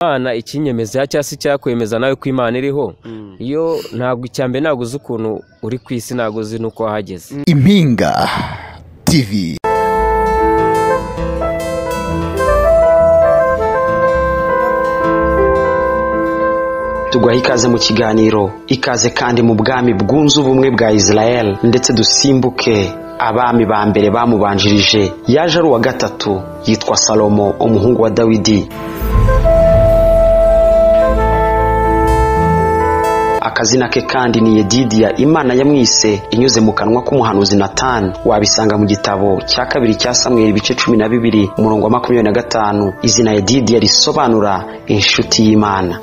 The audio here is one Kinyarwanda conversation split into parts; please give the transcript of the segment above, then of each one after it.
imana ikinyemeza cyangwa se icyakwemeza nawe ko imana iriho iyo ntabwo icya mbere ntabwo uzi ukuntu uri ku isi ntabwo uzi n'uko wahageze impinga tv tuguha ikaze mu kiganiro ikaze kandi mu bwami bwunze ubumwe bwa israel ndetse dusimbuke abami ba mbere bamubanjirije yaje ari uwa gatatu yitwa salomo umuhungu wa dawidi akazina ke kandi ni yedidiya imana yamwise inyuze mu kanwa k'umuhanuzi natani wabisanga mu gitabo cya kabiri cya samweri ibice cumi na bibiri umurongo wa makumyabiri na gatanu izina yedidiya risobanura inshuti y'imana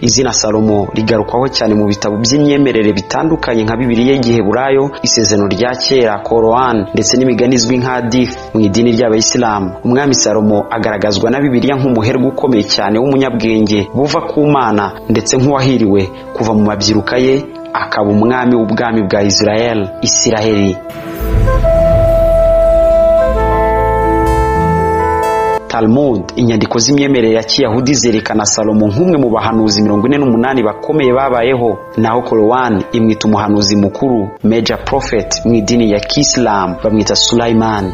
izina salomo rigarukwaho cyane mu bitabo by'imyemerere bitandukanye nka bibiriya y'igiheburayo isezerano rya kera korowani ndetse n'imigani izwi nka difu mu idini ry'abayisilamu umwami salomo agaragazwa na bibiriya nk'umuherwe ukomeye cyane w'umunyabwenge buva ku mana ndetse nk'uwahiriwe kuva mu mabyiruka ye akaba umwami w'ubwami bwa israel isiraheli Talmud inyandiko z'imyemerere ya kiyahudi zerekana salomo nk'umwe mu bahanuzi mirongo ine n'umunani bakomeye babayeho naho korowani imwita umuhanuzi mukuru meja profeti mu idini ya kisilamu bamwita surayimani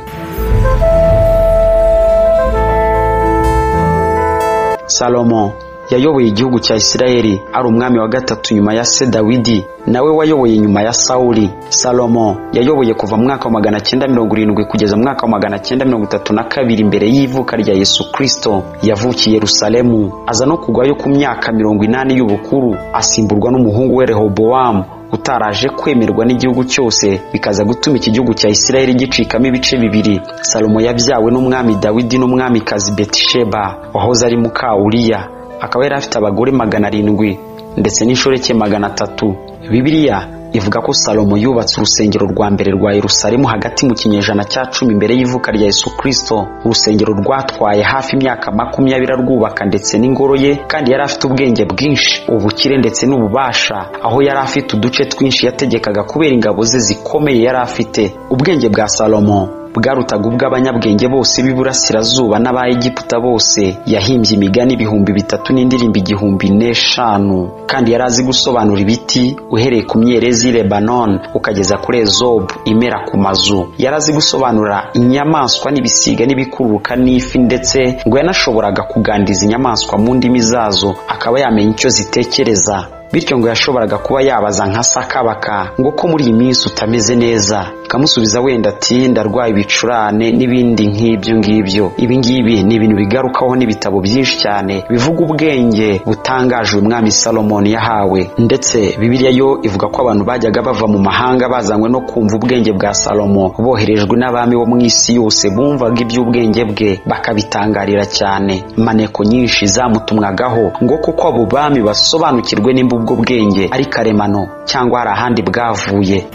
salomo yayoboye igihugu cya isirayeli ari umwami wa gatatu nyuma ya se dawidi nawe wayoboye nyuma ya sawuli salomo yayoboye kuva mu mwaka wa magana cyenda mirongo irindwi kugeza mu mwaka wa magana cyenda mirongo itatu na kabiri mbere y'ivuka rya yesu kirisito yavukiye yerusalemu aza no kugwayo ku myaka mirongo inani y'ubukuru asimburwa n'umuhungu we rehobowamu utaraje kwemerwa n'igihugu cyose bikaza gutuma iki gihugu cya isirayeli gicikamo ibice bibiri salomo yabyawe n'umwami dawidi n'umwamikazi betisheba wahoze ari muka uriya akaba yari afite abagore magana arindwi ndetse n'inshoreke magana atatu bibiliya ivuga ko salomo yubatse urusengero rwa mbere rwa yerusalemu hagati mu kinyejana cya cumi mbere y'ivuka rya yesu kirisito urusengero rwatwaye hafi imyaka makumyabiri arwubaka ndetse n'ingoro ye kandi yari afite ubwenge bwinshi ubukire ndetse n'ububasha aho yari afite uduce twinshi yategekaga kubera ingabo ze zikomeye yari afite ubwenge bwa salomo bwarutaga ubw'abanyabwenge bose b'iburasirazuba n'abayegiputa bose yahimbye imigani ibihumbi bitatu n'indirimbo igihumbi n'eshanu kandi yari azi gusobanura ibiti uhereye ku myerezi lebanoni ukageza kuri ezobu imera ku mazu yari azi gusobanura inyamaswa n'ibisiga n'ibikururuka n'ifi ndetse ngo yanashoboraga kugandiza inyamaswa mu ndimi zazo akaba yamenya icyo zitekereza bityo ngo yashoboraga kuba yabaza nka sakabaka ngo ko muri iyi minsi utameze neza ikamusubiza wenda ati ndarwaye ibicurane n'ibindi nk'ibyo ngibyo ibi ngibi ni ibintu bigarukaho n'ibitabo byinshi cyane bivuga ubwenge butangaje uyu mwami salomoni yahawe ndetse bibiliya yo ivuga ko abantu bajyaga bava mu mahanga bazanywe no kumva ubwenge bwa salomo boherejwe n'abami bo mu isi yose bumvaga iby'ubwenge bwe bakabitangarira cyane maneko nyinshi zamutumwagaho ngo kuko abo bami basobanukirwe nimba ubwo bwenge ari karemano cyangwa hari ahandi bwavuye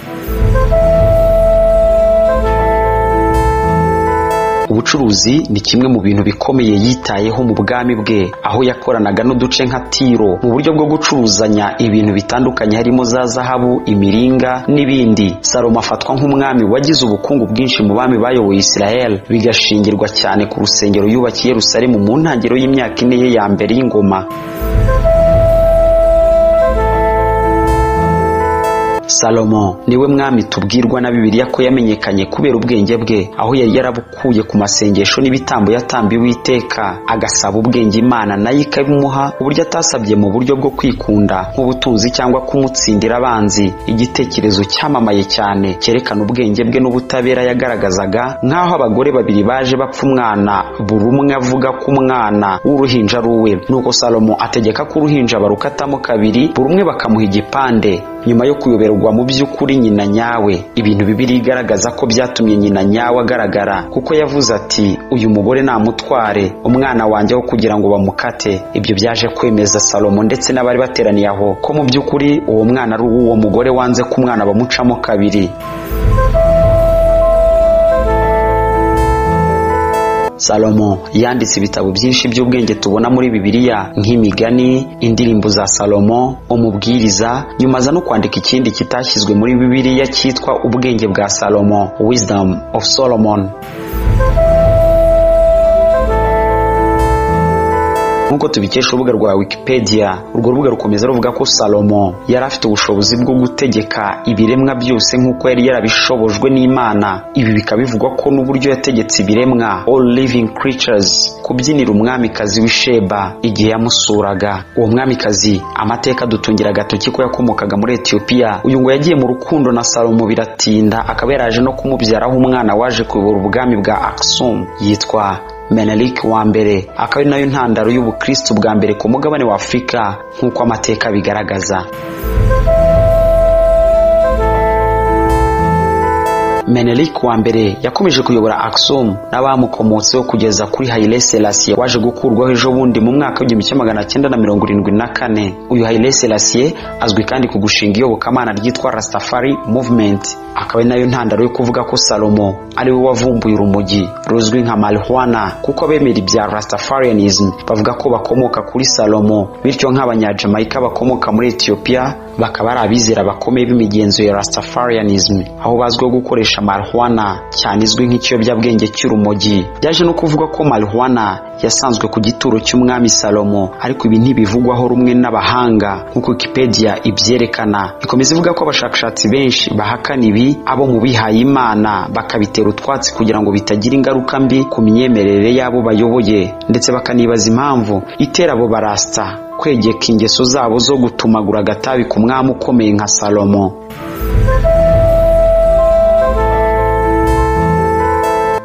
ubucuruzi ni kimwe mu bintu bikomeye yitayeho mu bwami bwe aho yakoranaga n'uduce nka tiro mu buryo bwo gucuruzanya ibintu bitandukanye harimo za zahabu imiringa n'ibindi salomo afatwa nk'umwami wagize ubukungu bwinshi mu bami bayoboye israel bigashingirwa cyane ku rusengero yubakiye rusarimu mu ntangiriro y'imyaka ine ye ya mbere y'ingoma salomo niwe mwami tubwirwa na bibiliya ko yamenyekanye kubera ubwenge bwe aho yari yarabukuye ku masengesho n'ibitambo yatambiwe iteka agasaba ubwenge imana nayo ikabimuha uburyo atasabye mu buryo bwo kwikunda nk'ubutunzi cyangwa kumutsindira abanzi igitekerezo cyamamaye cyane cyerekana ubwenge bwe n'ubutabera yagaragazaga nk'aho abagore babiri baje bapfa umwana buri umwe avuga ko umwana w'uruhinja ari uwe nuko salomo ategeka ko uruhinja barukatamo kabiri buri umwe bakamuha igipande nyuma yo kuyoberwa mu by'ukuri nyina nyawe ibintu bibiri igaragaza ko byatumye nyina nyawe agaragara kuko yavuze ati uyu mugore namutware umwana wanjye wo kugira ngo bamukate ibyo byaje kwemeza salomo ndetse n'abari bateraniye aho ko mu by'ukuri uwo mwana ari uw'uwo mugore wanze ko umwana bamucamo kabiri salomo yanditse ibitabo byinshi by'ubwenge tubona muri bibiliya nk'imigani indirimbo za salomo umubwiriza nyuma aza no kwandika ikindi kitashyizwe muri bibiliya cyitwa ubwenge bwa salomo wisdom of solomon nk'uko tubikesha urubuga rwa wikipedia urwo rubuga rukomeza ruvuga ko salomo yari afite ubushobozi bwo gutegeka ibiremwa byose nk'uko yari yarabishobojwe n'imana ibi bikaba bivugwa ko n'uburyo yategetse ibiremwa all living creatures kubyinira umwamikazi w'isheba igihe yamusuraga uwo mwamikazi amateka adutungira agatoki ko yakomokaga muri etiyopiya uyu ngo yagiye mu rukundo na salomo biratinda akaba yaraje no kumubyaraho umwana waje kuyobora ubwami bwa akisum yitwa menelik wa mbere akaba ari nayo ntandaro y'ubukristo bwa mbere ku mugabane wa afurika nk'uko amateka abigaragaza menelik wa mbere yakomeje kuyobora akisum n'abamukomotseho kugeza kuri hayile selasiye waje gukurwaho ejo bundi mu mwaka w'igihumbi kimwe magana cyenda na mirongo irindwi na kane uyu hayile selasiye azwi kandi ku gushinga iyobokamana ryitwa rastafari movement akaba ari nayo ntandaro yo kuvuga ko salomo ari we wavumbuye urumogi ruzwi nka marijuana kuko abemera ibya rastafarianism bavuga ko bakomoka kuri salomo bityo nk'abanyajamayika bakomoka muri etiyopiya bakaba ari abizera bakomeye b'imigenzo ya rastafarianism aho bazwiho gukoresha gukoresha marijuana cyane izwi nk'ikiyobyabwenge cy'urumogi byaje no kuvuga ko marijuana yasanzwe ku gituro cy'umwami salomo ariko ibi ntibivugwaho rumwe n'abahanga nk'uko wikipedia ibyerekana ikomeza ivuga ko abashakashatsi benshi bahakana ibi abo mu bihaye imana bakabitera utwatsi kugira ngo bitagira ingaruka mbi ku myemerere y'abo bayoboye ndetse bakanibaza impamvu itera abo barasta kwegeka ingeso zabo zo gutumagura agatabi ku mwami ukomeye nka salomo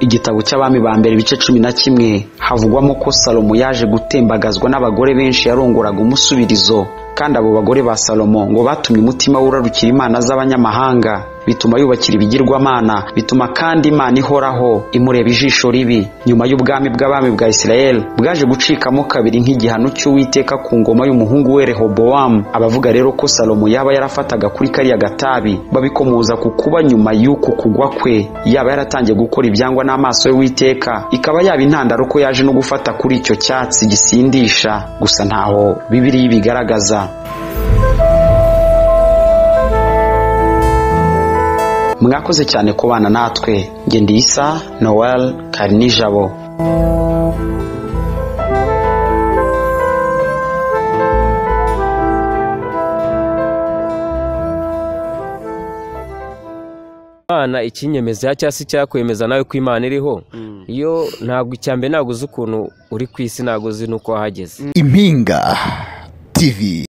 igitabo cy'abami ba mbere ibice cumi na kimwe havugwamo ko salomo yaje gutembagazwa n'abagore benshi yarongoraga umusubirizo kandi abo bagore ba salomo ngo batumye umutima urarukira imana z'abanyamahanga bituma yubakira ibigirwamana bituma kandi imana ihoraho imureba ijisho ribi nyuma y'ubwami bw'abami bwa isirayeli bwaje gucikamo kabiri nk'igihano cy'uwiteka ku ngoma y'umuhungu we rehobowamu abavuga rero ko salomo yaba yarafataga kuri kariya gatabi babikomoza ku kuba nyuma y'uku kugwa kwe yaba yaratangiye gukora ibyangwa n'amaso y'uwiteka ikaba yaba intandaro ko yaje no gufata kuri icyo cyatsi gisindisha gusa ntaho bibiliya ibigaragaza mwakoze cyane kubana natwe nge ndi isa noel karinijabo imana ikinyemeza cyangwa se cyakwemeza nawe ko imana iriho iyo ntabwo icyambere ntabwo uzi ukuntu uri ku isi ntabwo uzi n'uko wahageze impinga tv